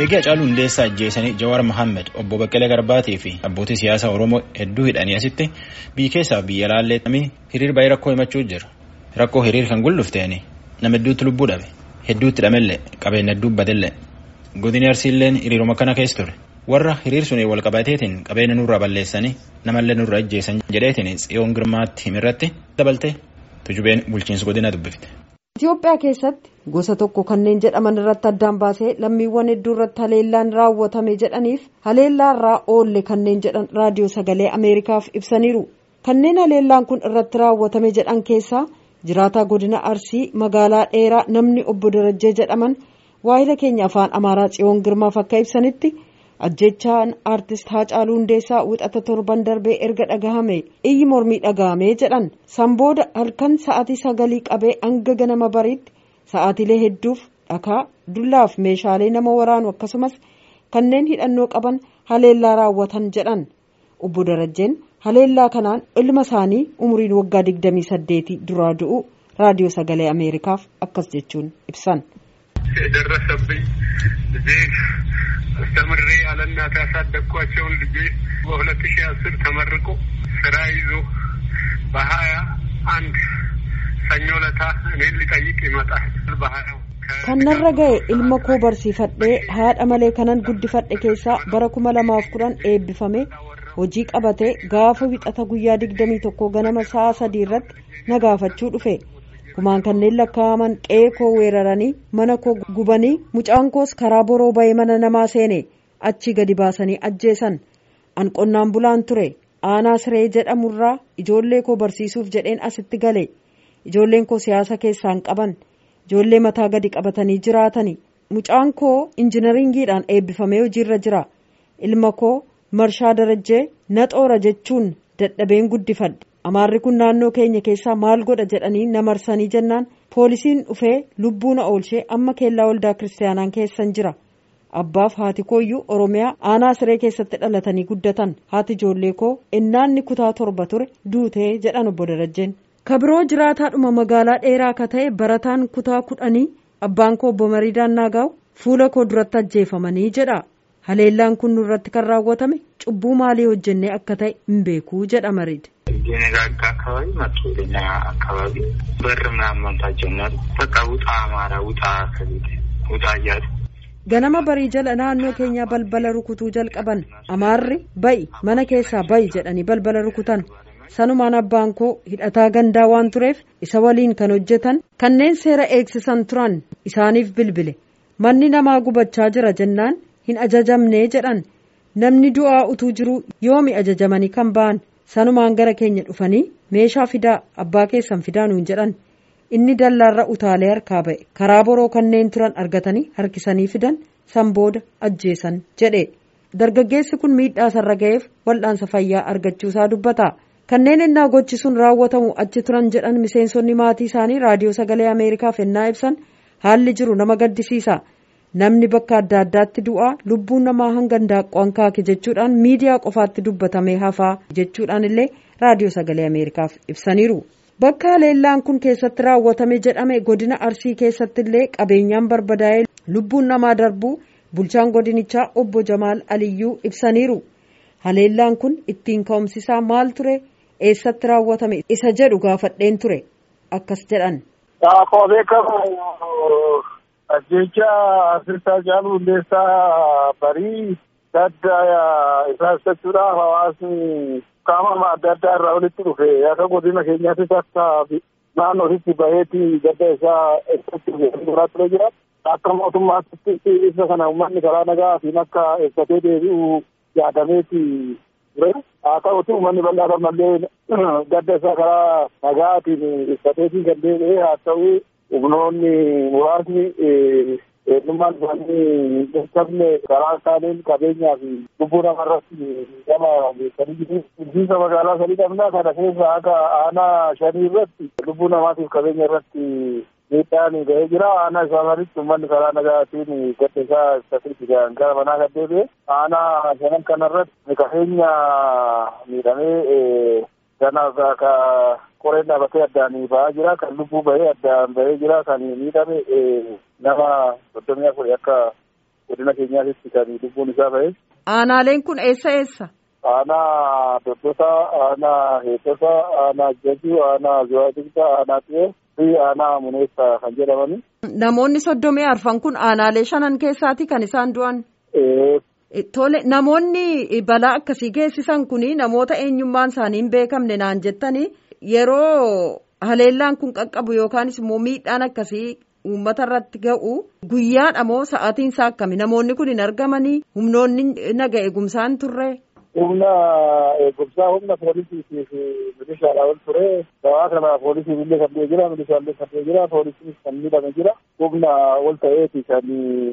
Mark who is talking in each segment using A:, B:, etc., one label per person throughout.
A: Eegee Hacaaluu Hundeessaa ajjeesanii Jawaar Mohaammed obbo Baqqalee Garbaatii fi abbootii siyaasaa Oromoo hedduu hidhanii asitti biyya keessaa biyya laallee hiriir baay'ee rakkoo himachuu jira. Rakkoo hiriir kan gullufteeni nama hedduutti lubbuu dhabe hedduutti dhamellee qabeenya hedduu badellee godini arsiilleen hiriiruma kana keessa ture. Warra hiriir sun wal qabateetiin qabeenya nurraa balleessanii namallee nurraa ajjeesan jedheetiin tsiyoon girmaatti himirratti dabaltee tujubeen bulchiinsa godina dubbifte.
B: Itoophiyaa keessatti gosa tokko kanneen jedhaman irratti addaan baasee lammiiwwan hedduu irratti haleellaan raawwatame jedhaniif haleellaa irraa oolle kanneen jedhan raadiyoo sagalee ameerikaaf ibsaniiru kanneen haleellaan kun irratti raawwatame jedhan keessaa jiraataa godina arsii magaalaa dheeraa namni obbo darajjee jedhaman waahila keenya afaan amaaraa tsiyoon girmaaf akka ibsanitti ajjechaan aartist haacaaluu hundeessaa wixata torban darbee erga dhagahame iyyi mormii dhagahame jedhan sanbooda halkan sa'aatii sagalii qabee hanga ganama bariitti sa'aatiilee hedduuf dhakaa dullaaf meeshaalee nama waraanu akkasumas kanneen hidhannoo qaban haleellaa raawwatan jedhan obbo darajjeen haleellaa kanaan ilma isaanii umriin waggaa 28 duraa du'u raadiyoo sagalee ameerikaaf akkas jechuun ibsan.
C: የደረሰብኝ ልጄ አስተምሬ አለእናት ያሳደግኳቸውን ልጄ በሁለት ሺህ አስር ተመርቆ ስራ ይዞ በሀያ አንድ ሰኞ ለታ እኔን ሊጠይቅ ይመጣል። በሀያው
B: kannarra ga'e ilma koo barsiifadhee haadha malee kanan guddifadhe keessaa bara kuma lamaaf kudhan eebbifame hojii qabatee gaafa wixata guyyaa digdamii tokko ganama sa'a sadii irratti na gaafachuu dhufe kumaan kanneen lakkaa'aman qe'ee koo weeraranii mana koo gubanii mucaan koos karaa boroo ba'ee mana namaa seene achi gadi baasanii ajjeesan an qonnaan bulaan ture aanaa siree jedhamurraa ijoollee koo barsiisuuf jedheen asitti gale ijoolleen koo siyaasa keessaan qaban ijoollee mataa gadi qabatanii jiraatani mucaan koo injinaringiidhaan eebbifamee hojiirra jira ilma koo marshaa darajjee na xoora jechuun dadhabeen guddifadhe amaarri kun naannoo keenya keessaa maal godha jedhanii na marsanii jennaan poolisiin dhufee lubbuu na oolchee amma keellaa waldaa kiristaanaan keessan jira abbaaf haati kooyyuu oromiyaa aanaa siree keessatti dhalatanii guddatan haati ijoollee koo innaanni kutaa torba ture duutee jedhan obbo Darajjeen. kabiroo jiraataadhuma magaalaa dheeraa ka ta'e barataan kutaa kudhanii abbaan koo obbo Mariidaan Naagaa'u fuula koo duratti ajjeefamanii jedha haleellaan kun nurratti kan raawwatame cubbuu maalii hojjennee akka ta'e hin beekuu jedha Mariid.
D: የነጋጋ አካባቢ መጡ ወደኛ አካባቢ በር ምናምን መምታት ጀመሩ። በቃ ውጣ አማራ ውጣ ከቤት ውጣ እያሉ
B: ganama barii jala naannoo keenyaa balbala rukutuu jalqaban amaarri ba'i mana keessaa ba'i jedhanii balbala rukutan sanumaan abbaan koo hidhataa gandaa waan tureef isa waliin kan hojjetan kanneen seera eegsisan turan isaaniif bilbile manni namaa gubachaa jira jennaan hin ajajamnee jedhan namni du'aa utuu jiruu yoomi ajajamanii kan ba'an sanumaan gara keenya dhufanii meeshaa fidaa abbaa keessan fidaa nuun jedhan inni dallaarra utaalee harkaa ba'e karaa boroo kanneen turan argatanii harkisanii fidan san booda ajjeesan jedhe dargaggeessi kun miidhaa sarra ga'eef wal'aansa fayyaa argachuusaa dubbata. kanneen ennaa gochi sun raawwatamu achi turan jedhan miseensonni maatii isaanii raadiyoo sagalee ameerikaaf ennaa ibsan haalli jiru nama gaddisiisa namni bakka adda addaatti du'aa lubbuun namaa hanga ndaaqqoon kaake jechuudhaan miidiyaa qofaatti dubbatamee hafaa jechuudhaan illee raadiyoo sagalee ameerikaaf ibsaniiru bakka haleellaan kun keessatti raawwatame jedhame godina arsii keessatti illee qabeenyaan barbadaa'ee lubbuun namaa darbuu bulchaan godinichaa obbo jamaal aliyyuu ibsaniiru haleellaan kun ittiin ka'umsisaa maal ture. eessatti raawwatame isa jedhu gaafadheen ture akkas jedhan.
C: Akkuma beekamu ajjecha aartist Haacaaluu Hundeessaa barii gadda isaa ibsachuudhaaf hawaasni qaama adda addaa irraa walitti dhufe akka godina keenyaattis akka naannootti baheeti gadda isaa ibsachuuf ture jira. Akka mootummaatti ibsa kana uummanni karaa nagaatiin akka ibsatee deebi'u yaadameeti ture. haa ta'utu uummanni bal'aa ammallee gadda isaa karaa nagaatiin ibsateetii kan deebi'ee haa ta'u humnoonni muraasni eenyummaan isaanii hin qabne karaa isaaniin qabeenyaa fi lubbuu namarratti gama geessanii jiru. Bulchiinsa magaalaa sadii dhabnaa kana keessa akka aanaa shanii irratti lubbuu namaatiif qabeenya irratti miidhaan ga'ee jira. Aanaa isaa sanitti uummanni karaa nagaatiin gadda isaa ibsateetii gara manaa kan deebi'e. Aanaa shanan kanarratti qabeenya miidhamee ganaaf ka qoreen dhaabatee addaan ba'aa jira. Kan lubbuu bahee addaan bahee jira. Kan miidhame nama soddomii afuri akka godina keenyaatitti kan lubbuun isaa ba'e.
B: Aanaaleen kun eessa eessa?
C: Aanaa Doddosaa, Aanaa Heetosaa, Aanaa Jajuu, Aanaa Zuwaatigdaa, Aanaa Xiyee fi Aanaa Muneessaa kan jedhamani.
B: Namoonni soddomii arfan kun aanaalee shanan keessaati kan isaan du'an. Tole namoonni balaa akkasii geessisan kun namoota eenyummaan isaanii hin beekamne naan jettanii yeroo haleellaan kun qaqqabu yookaanis immoo miidhaan akkasii uummata irratti ga'u guyyaadha moo sa'aatiin isaa akkami namoonni kun hin argamanii humnoonni naga eegumsaan turre.
C: Humna eegumsaa humna poolisii fi milishaadha ol ture. Gabaa kana poolisiin illee kan ta'e jira, milishaallee kan ta'e jira, poolisiin kan miidhame jira. Humna ol ta'eeti kan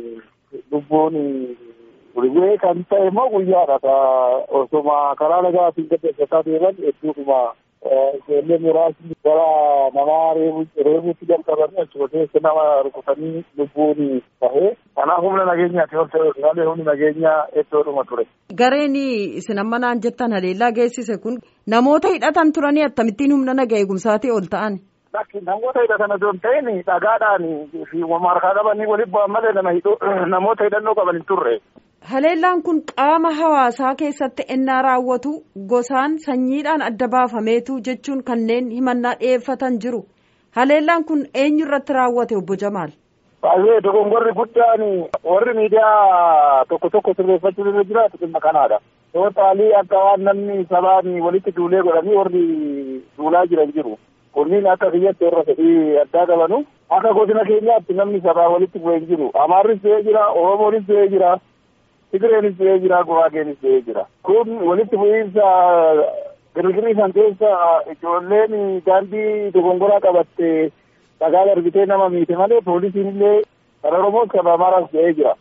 C: lubbuun Gurguree kan ta'e immoo guyyaadha. Osuma karaa nagaatiin gaggeessataa deeman hedduudhuma ijoollee muraasni gara namaa reebuutti jalqabanii achuma keessa nama rukutanii lubbuun bahee. Kanaaf humna nageenyaati ol ta'e malee humni nageenyaa hedduudhuma ture.
B: Gareen isin amma naan jettan haleellaa geessise kun namoota hidhatan turanii akkamittiin humna naga eegumsaatii ol ta'an.
C: Namoota hidhatan osoo hin ta'in dhagaadhaan fi markaa qabanii walitti bu'an malee namoota hidhannoo qaban hin turre.
B: Haleellaan kun qaama hawaasaa keessatti ennaa raawwatu gosaan sanyiidhaan adda baafameetu jechuun kanneen himannaa dhiyeeffatan jiru. Haleellaan kun eenyu irratti raawwate obbo Jamaal?
C: Baay'ee dogongorri guddaan warri miidiyaa tokko tokko sirreeffachuu irra jiraatu dhimma kanaadha. Tootaalii akka waan namni sabaan walitti duulee godhanii warri duulaa jiran jiru. Kunniin akka biyyatti warra fedhii addaa qabanu akka godina keenyaatti namni sabaa walitti bu'ee jiru. Amaarris ta'ee jira, Oromoonis ta'ee jira. Tigireenis ta'ee jira, Guraageenis ta'ee jira. Kun walitti bu'iinsa girgirii san keessa ijoolleen daandii dogongoraa qabatte dhagaa darbitee nama miite malee poolisiin illee kan Oromoos kan Amaaraas ta'ee jira.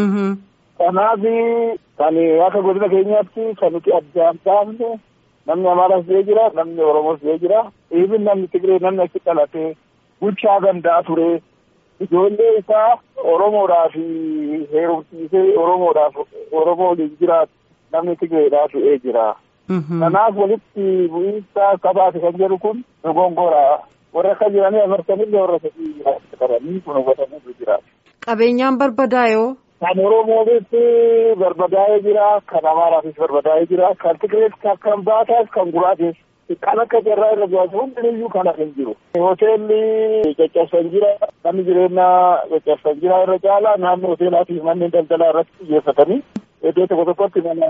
C: Kanaaf kan akka godina keenyaatti kan nuti addaan baafne namni Amaaraas ta'ee jira, namni Oromoos ta'ee jira. Even namni Tigiree namni achi dhalatee bulchaa gandaa ture. Ijoollee isaa Oromoodhaaf heerumsiisee Oromoodhaaf Oromoo waliin jiraatu namni Tigireedhaa du'ee jira. Kanaaf walitti bu'iinsa sabaati kan jedhu kun dogongora. Warra akka jiranii amartanillee warra sadii qabanii kun hubatamuu jira.
B: Qabeenyaan barbadaayoo.
C: Kan Oromoonis barbadaa'ee jira, kan Amaaraafis barbadaa'ee jira, kan Tigirees kan Baataas kan Guraatees. Kan akka carraa irra jiraatu hundinuyyuu kana hin jiru. Hoteelli caccabsan jira, manni jireenyaa caccabsan jira irra caalaa naannoo hoteelaa fi manneen daldalaa irratti xiyyeeffatanii iddoo tokko tokkotti mana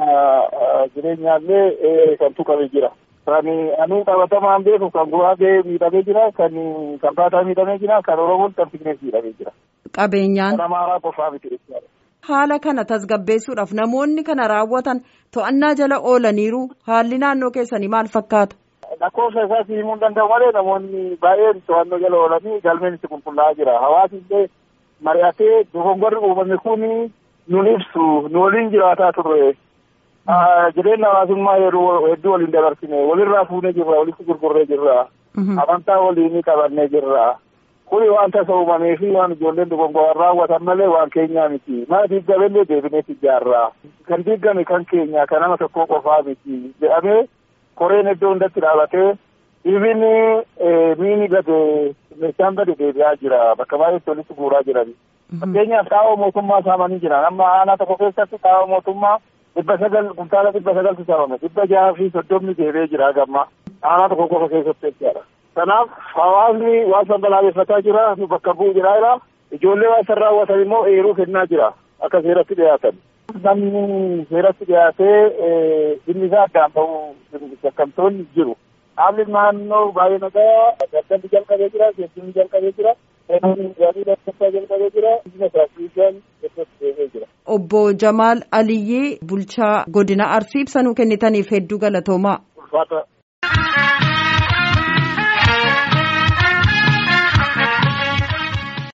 C: jireenyaallee kan tuqame jira. Kan anuu qabatamaan beeku kan Guraagee miidhamee jira, kan kan Baataa miidhamee jira, kan Oromoon kan Tigirees miidhamee jira.
B: Qabeenyaan.
C: Kan Amaaraa qofaa miti jechuudha.
B: Haala kana tasgabbeessuudhaaf namoonni kana raawwatan to'annaa jala oolaniiru haalli naannoo keessanii maal fakkaata?
C: lakkoofsa isaas himuu hin danda'u malee namoonni baay'een to'annoo jala oolanii galmeen itti qulqullaa'aa jira. Hawaasni illee mari'atee dogongorri uumame kun nun ibsu nu waliin jiraataa turre. Jireenya hawaasummaa yeroo hedduu waliin dabarsine walirraa fuunee jirra walitti gurgurree jirra. Amantaa waliin qabannee jirra. Kuni waan tasa uumamee fi waan ijoolleen dogongoraan raawwatan malee waan keenyaa miti. Mana diigamellee deebineet ijaarra. Kan diigame kan keenya kan nama tokkoo qofaa miti jedhamee koreen iddoo hundatti dhaabatee ibin miini gade meeshaan gade deebi'aa jira bakka baay'eetti walitti guuraa jiran. Fakkeenyaaf xaa'oo mootummaa saamanii jiran amma aanaa tokko keessatti xaa'oo mootummaa dhibba sagal kuntaala dhibba sagaltu saamame dhibba jaha fi soddomni deebi'ee jira gamma aanaa tokko qofa keessatti jechaadha. Kanaaf hawaasni waan san balaaleffataa jira nu bakka bu'u jira jira ijoollee waan san raawwatan immoo eeruu kennaa jira akka seeratti dhiyaatan. Namni seeratti dhiyaatee dhimmi isaa addaan ba'uu shakkamtoonni jiru. Haalli naannoo baay'ee nagaa daldalli jalqabee jira, geejjibni jalqabee jira, gaarii lammaffaa jalqabee jira, biyya tiraafirikaan keessatti deemee jira.
B: Obbo Jamaal Aliyyii bulchaa godina Arsii ibsa nuu kennitaniif hedduu galatoomaa.
C: Ulfaata